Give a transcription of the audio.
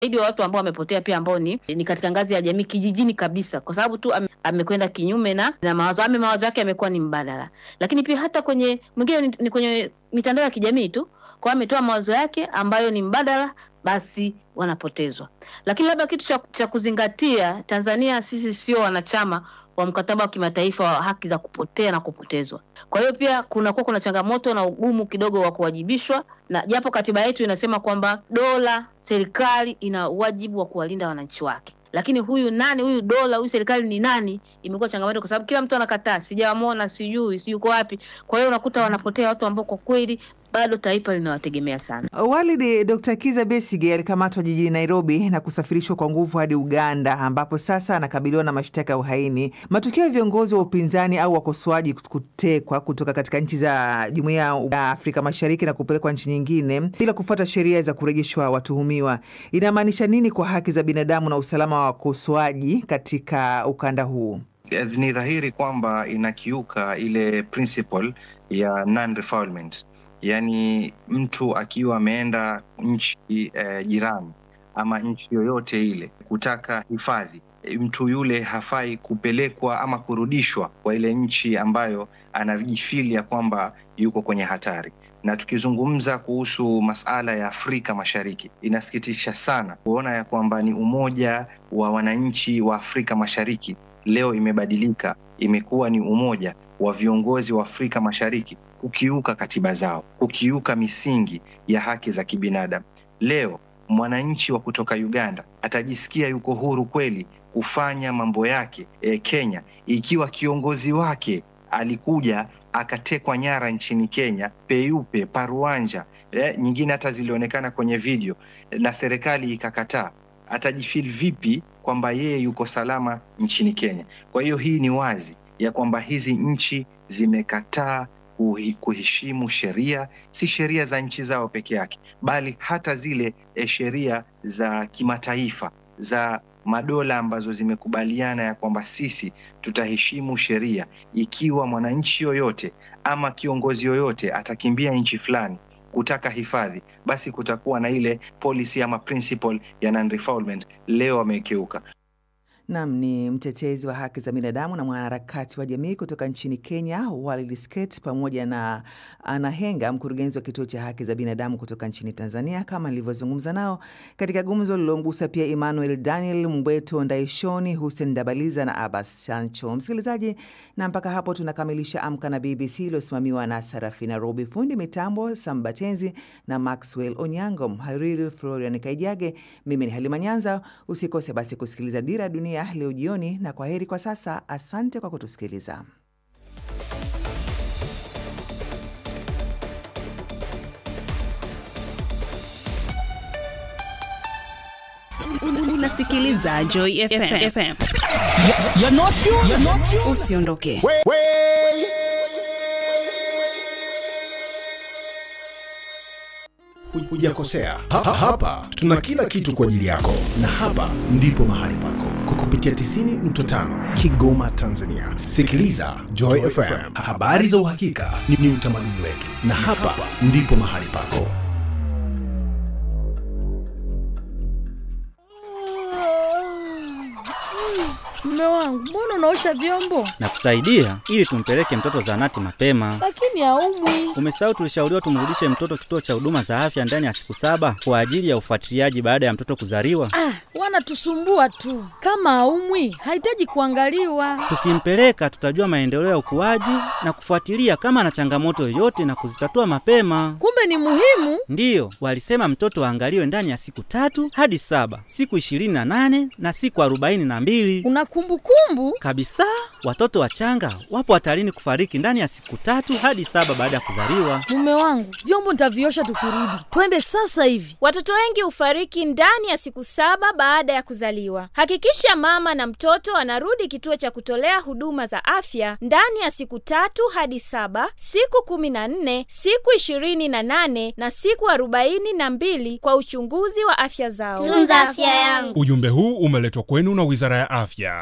zaidi wa watu ambao wamepotea pia ambao ni, ni katika ngazi ya jamii kijijini kabisa, kwa sababu tu ame, amekwenda kinyume na, na mawazo ame mawazo yake yamekuwa ni mbadala. Lakini pia hata kwenye mwingine ni, ni kwenye mitandao ya kijamii tu, kwa ametoa mawazo yake ambayo ni mbadala, basi wanapotezwa. Lakini labda kitu cha, cha kuzingatia, Tanzania sisi sio wanachama wa mkataba wa kimataifa wa haki za kupotea na kupotezwa. Kwa hiyo pia kunakuwa kuna changamoto na ugumu kidogo wa kuwajibishwa, na japo katiba yetu inasema kwamba dola, serikali ina wajibu wa kuwalinda wananchi wake lakini huyu nani, huyu dola, huyu serikali ni nani, imekuwa changamoto kwa sababu kila mtu anakataa, sijawamwona, sijui, si yuko wapi. Kwa hiyo unakuta wanapotea watu ambao kwa kweli bado taifa linawategemea sana. Walidi, Dr. Kiza Besige alikamatwa jijini Nairobi na kusafirishwa kwa nguvu hadi Uganda ambapo sasa anakabiliwa na mashtaka ya uhaini. Matukio ya viongozi wa upinzani au wakosoaji kutekwa kutoka katika nchi za Jumuiya ya Afrika Mashariki na kupelekwa nchi nyingine bila kufuata sheria za kurejeshwa watuhumiwa inamaanisha nini kwa haki za binadamu na usalama wa wakosoaji katika ukanda huu? Ni dhahiri kwamba inakiuka ile principle ya non-refoulement. Yaani, mtu akiwa ameenda nchi eh, jirani ama nchi yoyote ile kutaka hifadhi, mtu yule hafai kupelekwa ama kurudishwa kwa ile nchi ambayo anajifili ya kwamba yuko kwenye hatari. Na tukizungumza kuhusu masala ya Afrika Mashariki, inasikitisha sana kuona ya kwamba ni umoja wa wananchi wa Afrika Mashariki leo imebadilika, imekuwa ni umoja wa viongozi wa Afrika Mashariki kukiuka katiba zao, kukiuka misingi ya haki za kibinadamu. Leo mwananchi wa kutoka Uganda atajisikia yuko huru kweli kufanya mambo yake e, Kenya, ikiwa kiongozi wake alikuja akatekwa nyara nchini Kenya, peupe paruanja, e, nyingine hata zilionekana kwenye video na serikali ikakataa. Atajifeel vipi kwamba yeye yuko salama nchini Kenya? Kwa hiyo hii ni wazi ya kwamba hizi nchi zimekataa kuheshimu sheria, si sheria za nchi zao peke yake, bali hata zile e, sheria za kimataifa za madola ambazo zimekubaliana ya kwamba sisi tutaheshimu sheria. Ikiwa mwananchi yoyote ama kiongozi yoyote atakimbia nchi fulani kutaka hifadhi, basi kutakuwa na ile policy ama principle ya non-refoulement. Leo wamekeuka. Nam ni mtetezi wa haki za binadamu na mwanaharakati wa jamii kutoka nchini Kenya, Walid Sket, pamoja na Anahenga, mkurugenzi wa kituo cha haki za binadamu kutoka nchini Tanzania, kama nilivyozungumza nao katika gumzo lililomgusa pia Emmanuel Daniel Mbweto Ndaishoni, Hussein Dabaliza na Abbas Sancho. Msikilizaji, na mpaka hapo tunakamilisha Amka na BBC iliyosimamiwa na Sarafina Robi, fundi mitambo Sambatenzi na Maxwell Onyango, mhariri Florian Kaijage. Mimi ni Halima Nyanza. Usikose basi kusikiliza Dira Dunia leo jioni, na kwa heri kwa sasa. Asante kwa kutusikiliza. Unasikiliza Joy FM. FM. You're not you, you're not you. Usiondoke. Hujakosea. Ha, ha, hapa tuna kila kitu kwa ajili yako, na hapa ndipo mahali pako kwa kupitia 90.5 Kigoma, Tanzania. Sikiliza Joy FM, habari za uhakika ni, ni utamaduni wetu, na hapa ndipo mahali pako. Mume wangu, mbona unaosha vyombo? Nakusaidia ili tumpeleke mtoto zahanati mapema. Lakini haumwi. Umesahau tulishauriwa tumrudishe mtoto kituo cha huduma za afya ndani ya siku saba kwa ajili ya ufuatiliaji baada ya mtoto kuzaliwa. Ah, wanatusumbua tu. Kama haumwi, hahitaji kuangaliwa. Tukimpeleka tutajua maendeleo ya ukuaji na kufuatilia kama ana changamoto yoyote na kuzitatua mapema. Kumbe ni muhimu. Ndiyo, walisema mtoto aangaliwe ndani ya siku tatu hadi saba, siku ishirini na nane na siku arobaini na mbili. Una kumbukumbu kabisa. Watoto wachanga wapo hatarini kufariki ndani ya siku tatu hadi saba baada ya kuzaliwa. Mume wangu, vyombo nitaviosha tukirudi. Twende sasa hivi. Watoto wengi hufariki ndani ya siku saba baada ya kuzaliwa. Hakikisha mama na mtoto anarudi kituo cha kutolea huduma za afya ndani ya siku tatu hadi saba, siku kumi na nne, siku ishirini na nane na siku arobaini na mbili kwa uchunguzi wa afya zao. Tunza afya yangu. Ujumbe huu umeletwa kwenu na Wizara ya Afya